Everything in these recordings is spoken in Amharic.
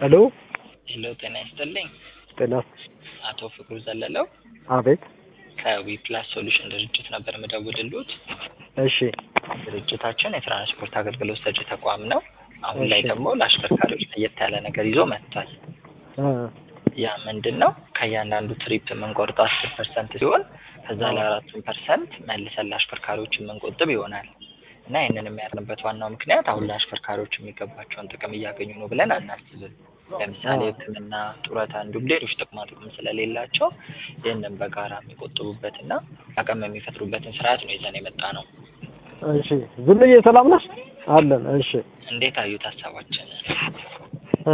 ሄሎ ሄሎ ጤና ይስጥልኝ። ጤና አቶ ፍቅሩ ዘለለው አቤት ከዊፕላስ ሶሉሽን ድርጅት ነበር የምደውልልዎት። እሺ ድርጅታችን የትራንስፖርት አገልግሎት ሰጪ ተቋም ነው። አሁን ላይ እሺ። ደግሞ ለአሽከርካሪዎች ለየት ያለ ነገር ይዞ መጥቷል። እ ያ ምንድን ነው? ከእያንዳንዱ ትሪፕ የምንቆርጠው አስር ፐርሰንት ሲሆን ከዛ ላይ አራቱን ፐርሰንት መልሰን ለአሽከርካሪዎች የምንቆጥብ ይሆናል እና ይህንን የሚያርንበት ዋናው ምክንያት አሁን ለአሽከርካሪዎች የሚገባቸውን ጥቅም እያገኙ ነው ብለን አናስብም። ለምሳሌ አዎ። ሕክምና፣ ጡረታ እንዲሁም ሌሎች ጥቅማ ጥቅም ስለሌላቸው ይህንን በጋራ የሚቆጥቡበትና አቅም የሚፈጥሩበትን ስርዓት ነው ይዘን የመጣ ነው። እሺ ዝምዬ ሰላም ነሽ? አለን። እሺ እንዴት አዩት ሀሳባችን? እ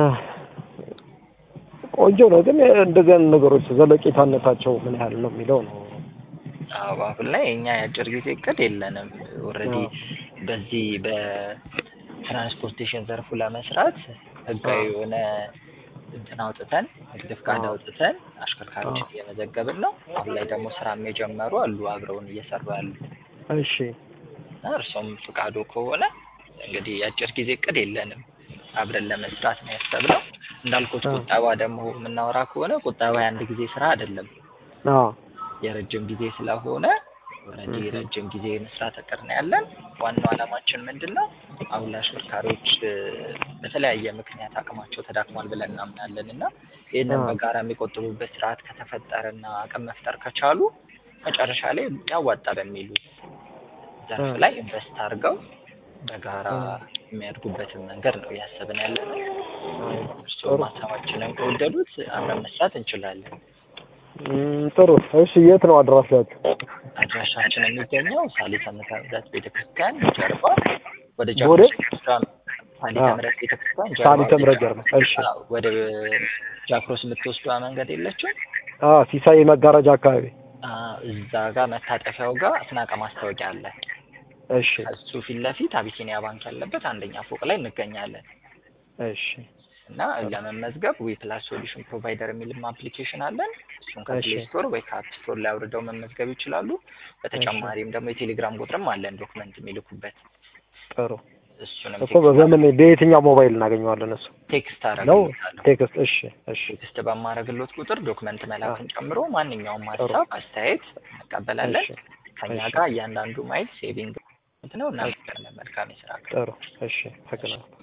ቆንጆ ነው፣ ግን እንደዚህ አይነት ነገሮች ዘለቄታነታቸው ምን ያህል ነው የሚለው ነው። አዎ አሁን ላይ እኛ የአጭር ጊዜ እቅድ የለንም። ኦልሬዲ አዎ። በዚህ በትራንስፖርቴሽን ዘርፉ ለመስራት ህጋዊ አዎ። የሆነ እንትን አውጥተን ንግድ ፍቃድ አዎ። አውጥተን አሽከርካሪዎችን አዎ። እየመዘገብን ነው። አሁን ላይ ደግሞ ስራም የጀመሩ አሉ አብረውን እየሰሩ ያሉ እሺ እና እርሶም ፍቃዱ ከሆነ እንግዲህ የአጭር ጊዜ እቅድ የለንም አብረን ለመስራት ነው ያሰብነው። እንዳልኩት አዎ። ቁጠባ ደግሞ የምናወራ ከሆነ ቁጠባ የአንድ ጊዜ ስራ አይደለም አዎ የረጅም ጊዜ ስለሆነ ኦልሬዲ እህ። ረጅም ጊዜ መስራት እቅድ ነው ያለን። ዋናው ዓላማችን ምንድን ነው? አሁን ለአሽከርካሪዎች እ፣ በተለያየ ምክንያት አቅማቸው ተዳክሟል ብለን እናምናለን እና ይህንን አዎ። በጋራ የሚቆጥቡበት ስርዓት ከተፈጠረና አቅም መፍጠር ከቻሉ መጨረሻ ላይ ያዋጣ በሚሉት ዘርፍ አዎ። ላይ ኢንቨስት አድርገው በጋራ አዎ። የሚያድጉበትን መንገድ ነው እያሰብን ያለ ነው። አዎ። እርስዎም ጥሩ ሀሳባችንን ከወደዱት አብረን መስራት እንችላለን። እም፣ ጥሩ እሺ። የት ነው አድራሻችሁ? አድራሻችን የሚገኘው ሳሊተ ምሕረት ቤተክርስቲያን ጀርባ ወደ ወደ ጃክሮስ ቤተክርስቲያን ሳሊተ አዎ። ምሕረት ቤተክርስቲያን ጀርባ ሳሊተ ወደ ምሕረት ጀርባ። እሺ አዎ፣ ወደ ጃክሮስ የምትወስዷ መንገድ የለችም? አዎ፣ ሲሳይ መጋረጃ አካባቢ። አዎ፣ እዛ ጋር መታጠፊያው ጋር አስናቀ ማስታወቂያ አለ። እሺ እሱ ፊት ለፊት አቢሲኒያ ባንክ ያለበት አንደኛ ፎቅ ላይ እንገኛለን እሺ እና ለመመዝገብ ዊ ፕላስ ሶሉሽን ፕሮቫይደር የሚልም አፕሊኬሽን አለን። እሱን ከፕሌይ እሺ ስቶር ወይ ከአፕ ስቶር ላይ አውርደው መመዝገብ ይችላሉ። በተጨማሪም ደግሞ የቴሌግራም ቁጥርም አለን ዶክመንት የሚልኩበት ጥሩ እሱንም እኮ በምን በየትኛው ሞባይል እናገኘዋለን? እሱ ቴክስት ነው አደርግልዎታለሁ። ቴክስት። እሺ እሺ ቴክስት በማድረግሎት ቁጥር ዶክመንት አዎ መላክን ጨምሮ ማንኛውም ጥሩ ሀሳብ፣ አስተያየት እንቀበላለን። እሺ ከኛ እሺ ጋር እያንዳንዱ ማይል ሴቪንግ ነው። እሺ እናመሰግናለን። መልካም የስራ ቀን። ጥሩ እሺ። እሺ አመሰግናለሁ።